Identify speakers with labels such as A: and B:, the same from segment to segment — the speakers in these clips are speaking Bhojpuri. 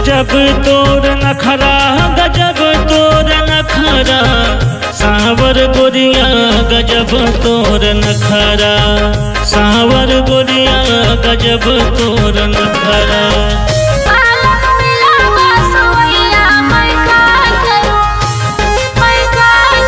A: गजब तोर नखरा गजब तोर नखरा सावर गोरिया गजब तोर नखरा सावर गोरिया गजब तोर नखरा
B: पालक मिला बासवैया मैं काय करूं मैं काय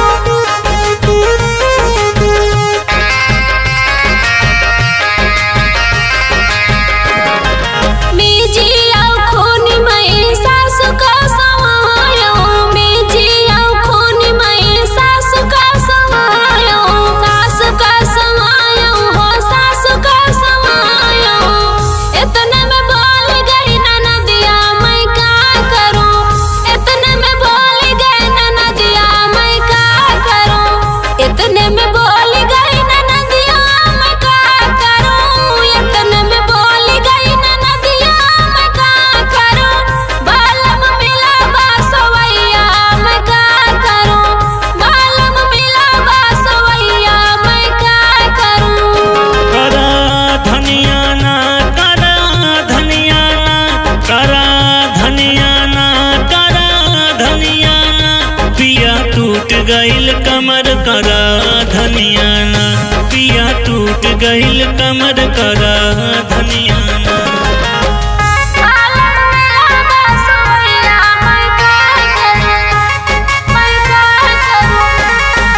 B: करूं मीजी आउ खूनी मैं सासु का समायो मीजी आउ खूनी मैं सासु का समायो सासु का समायो हो सासु का समायो इतने में बोल गई ननदिया मैं क्या करूं इतने में बोल गई ननदिया मैं क्या करूं इतने में बोल गई ननदिया मैं क्या करूं इतने में बोल गई ननदिया मैं क्या करूं बालम मिला बासवैया मैं क्या करूं बालम मिला बासवैया मैं क्या करूं
A: करा धनिया ना करा धनिया ना करा धनिया ना करा धनिया ना पिया टूट गईल कमर करा धनिया ना पिया टूट गईल कमर करा धनिया ना
B: बालम मिला बासवैया मैं क्या करूं मैं क्या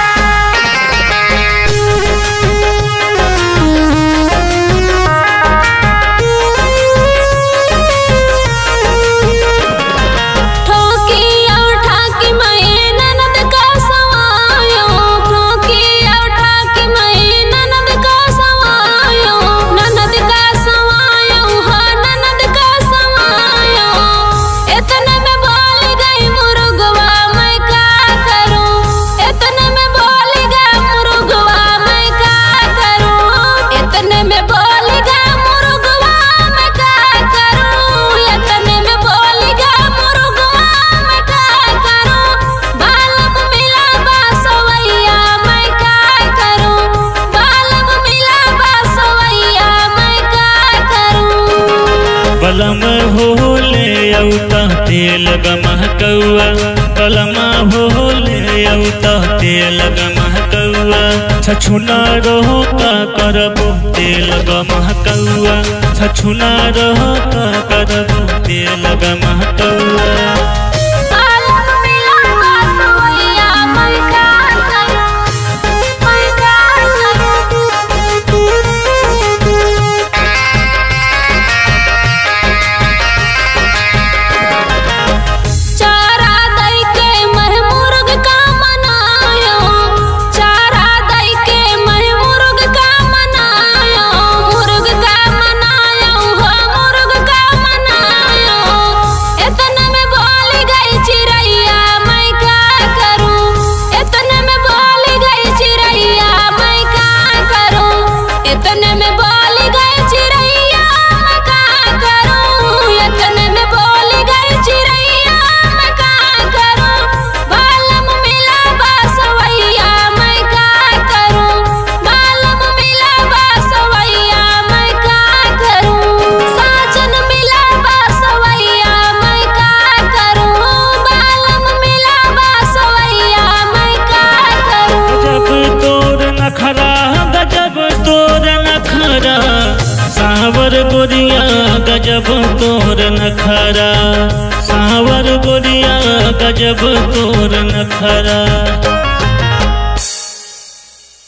B: ठोकी और ठाकी मैं ननद का सवायो ठोकी और ठाकी मैं ननद का सवायो ननद का सवायो हो ननद का सवायो इतने में बोल गई मुर्गवा मैं क्या करूं इतने में बोल गया मुर्गवा मैं क्या करूं इतने में बोल गया मुर्गवा मैं क्या करूं इतने में बोल गया मुर्गवा मैं क्या करूं बालम मिला बासवैया मैं क्या करूं बालम मिला बासवैया मैं क्या करूं
A: बलम हो ले औता तेल गमह कौआ बलम हो ले औता तेल गमह कौआ छछुना रहो का करबो तेल गमह कौआ छछुना रहो का करबो तेल गमह कौआ
B: बालम मिला बासवैया मैं क्या करूं मैं क्या करूं चारा दई के मह मुर्ग का मनायो चारा दई के मह मुर्ग का मनायो मुर्ग का मनायो हो मुर्ग का मनायो इतने में बोल गई चिड़ैया मैं क्या करूं इतने में बोल गई चिड़ैया मैं क्या करूं इतने में बोल गई चिड़ैया मैं क्या करूं इतने में बोल गई चिड़ैया मैं क्या करूं बालम मिला बासवैया मैं क्या करूं बालम मिला बासवैया मैं क्या करूं साजन मिला बासवैया मैं क्या करूं बालम मिला बासवैया मैं क्या करूं
A: गजब तोर नखरा गजब तोर नखरा सावर गोरिया गजब तोर नखरा सावर गोरिया गजब तोर नखरा